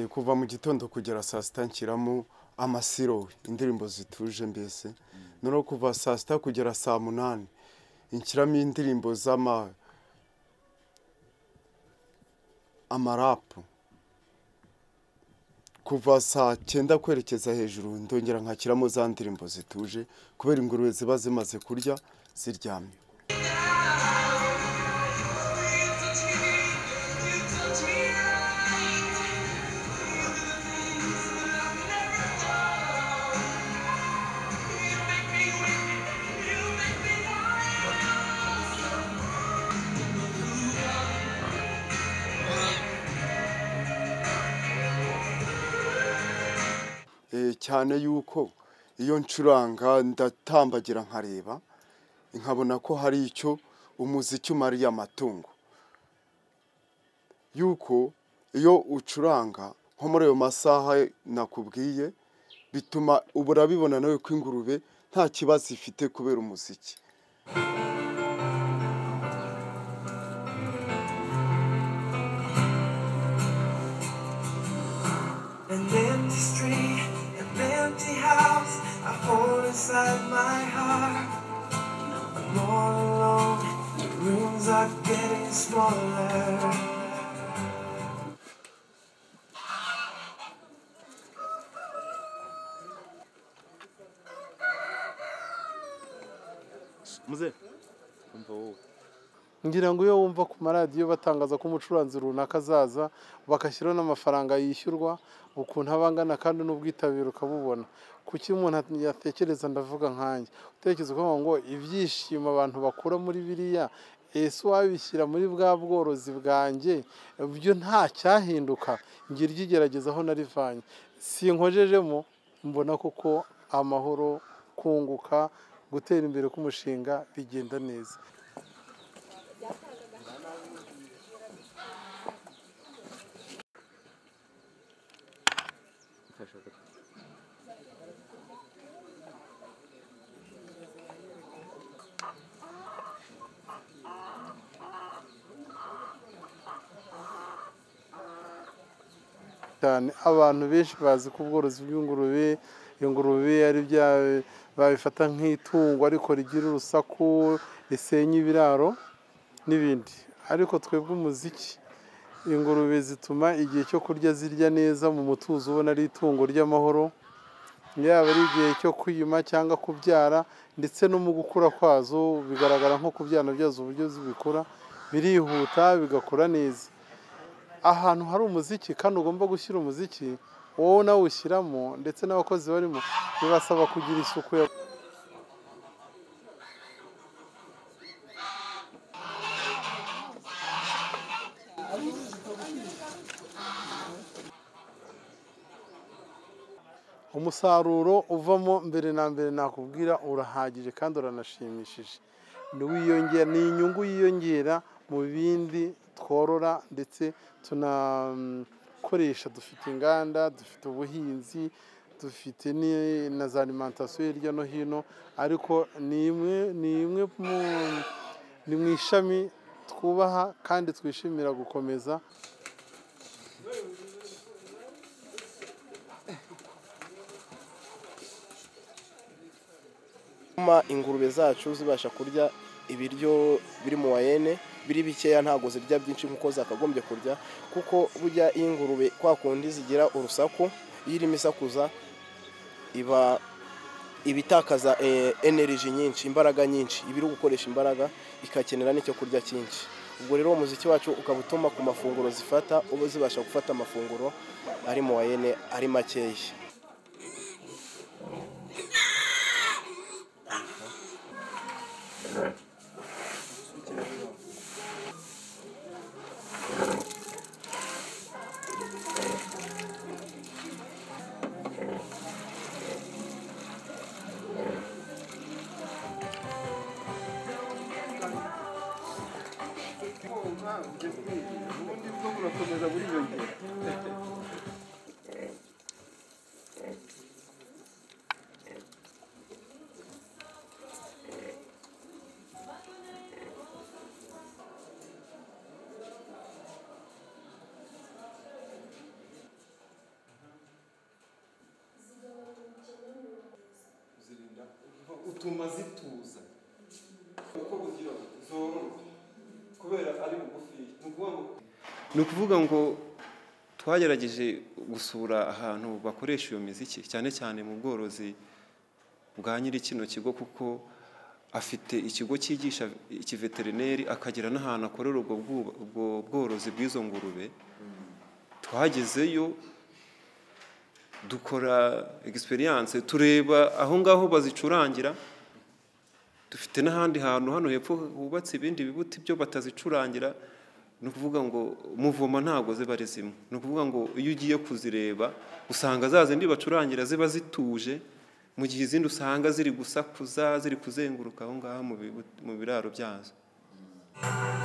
kuva mu gitondo kugera saa sita nshyiramo amasiro indirimbo zituje mbese noneho kuva saa sita kugera saa munani inshyiramo indirimbo z'ama amarapu kuva saa cyenda kwerekeza hejuru ndongera nkakiramo za ndirimbo zituje kubera ingurube ziba zimaze kurya ziryamye cyane yuko iyo ncuranga ndatambagira nkareba nkabona ko hari icyo umuziki umariye amatungo yuko iyo ucuranga nko muri ayo masaha nakubwiye bituma ubura bibona nawe ko ingurube nta kibazo ifite kubera umuziki An empty street, an empty house. I fall inside my heart. I'm all alone. The rooms are getting smaller. muze umva wowe ngira ngo iyo wumva ku maradiyo batangaza ko umucuranzi runaka azaza bagashyiraho n'amafaranga yishyurwa ukuntu aba angana kandi n'ubwitabire ukabubona kuki umuntu yatekereza ndavuga nkanjye utekereza ukavuga ngo ibyishimo abantu bakura muri biriya ese wabishyira muri bwa bworozi bwanjye byo nta cyahinduka ngira iry'igerageza aho narivanye sinkojejemo mbona koko amahoro kunguka gutera imbere k'umushinga bigenda neza cyane abantu benshi bazi ko ubworozi bw'ingurube ingurube ari bya babifata nk'itungo ariko rigira urusaku risenya ibiraro n'ibindi ariko twebwe umuziki ingurube zituma igihe cyo kurya zirya neza mu mutuzo ubona ari itungo ry'amahoro yaba ari igihe cyo kwiyuma cyangwa kubyara ndetse no mu gukura kwazo bigaragara nko ku byana byazo uburyo zibikura birihuta bigakura neza ahantu hari umuziki kandi ugomba gushyira umuziki wowe nawushyiramo ndetse n'abakozi barimo bibasaba kugira isuku ya umusaruro uvamo mbere na mbere nakubwira urahagije kandi uranashimishije ni inyungu yiyongera mu bindi tworora ndetse tunakoresha dufite inganda dufite ubuhinzi dufite na za alimantasiyo hirya no hino ariko ni imwe ni imwe ni mu ishami twubaha kandi twishimira gukomeza bituma ingurube zacu zibasha kurya ibiryo biri mu wayene biri bikeya ntabwo zirya byinshi nk'uko zakagombye kurya kuko burya iyo ingurube kwa kundi zigira urusaku iyo irimo isakuza iba iba itakaza energy nyinshi imbaraga nyinshi iba iri gukoresha imbaraga ikakenera n'icyo kurya cyinshi ubwo rero umuziki wacu ukaba utuma ku mafunguro zifata uba zibasha gufata amafunguro ari mu wayene ari makeya bituma zituza uko kugira ngo zororoke kubera ari bugufi ni ukuvuga ngo ni ukuvuga ngo twagerageje gusura ahantu bakoresha iyo miziki cyane cyane mu bworozi bwa nyiri kino kigo kuko afite ikigo cyigisha ikiveterineri akagira n'ahantu akorera ubwo bwu- ubwo bworozi bw'izo ngurube twagezeyo dukora egisperiyanse tureba aho ngaho bazicurangira dufite n'ahandi hantu hano hepfo hubatse ibindi bibuti byo batazicurangira ni ukuvuga ngo muvoma ntabwo ziba ari zimwe ni ukuvuga ngo iyo ugiye kuzireba usanga za zindi bacurangira ziba zituje mu gihe izindi usanga ziri gusakuza ziri kuzenguruka aho ngaho mu bibu- mu biraro byazo Thank